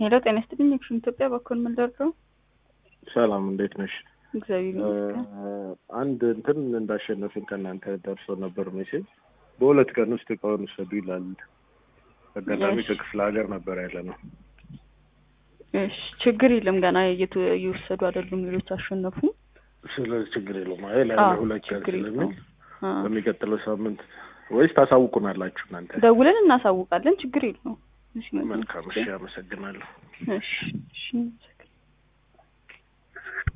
ሄሎ ጤና ይስጥልኝ። አክሱም ኢትዮጵያ በኩል ምን ደርሰው? ሰላም እንዴት ነሽ? እግዚአብሔር ይመስገን። አንድ እንትን እንዳሸነፍን ከእናንተ ደርሶ ነበር ሜሴጅ። በሁለት ቀን ውስጥ እቃውን ውሰዱ ይላል። አጋጣሚ እሺ። ከክፍለ ሀገር ነበር ያለ ነው። እሺ ችግር የለም። ገና እየተ- እየወሰዱ አይደሉም። ሌሎች አሸነፉ። ስለዚህ ችግር የለውም። አይ ላይ አዎ፣ ሁለት ቀን ችግር ስለሚል የለውም። አዎ። በሚቀጥለው ሳምንት ወይስ ታሳውቁናላችሁ እናንተ? ደውለን እናሳውቃለን። ችግር የለውም። እሺ፣ መልካም እሺ፣ አመሰግናለሁ። እሺ፣ እሺ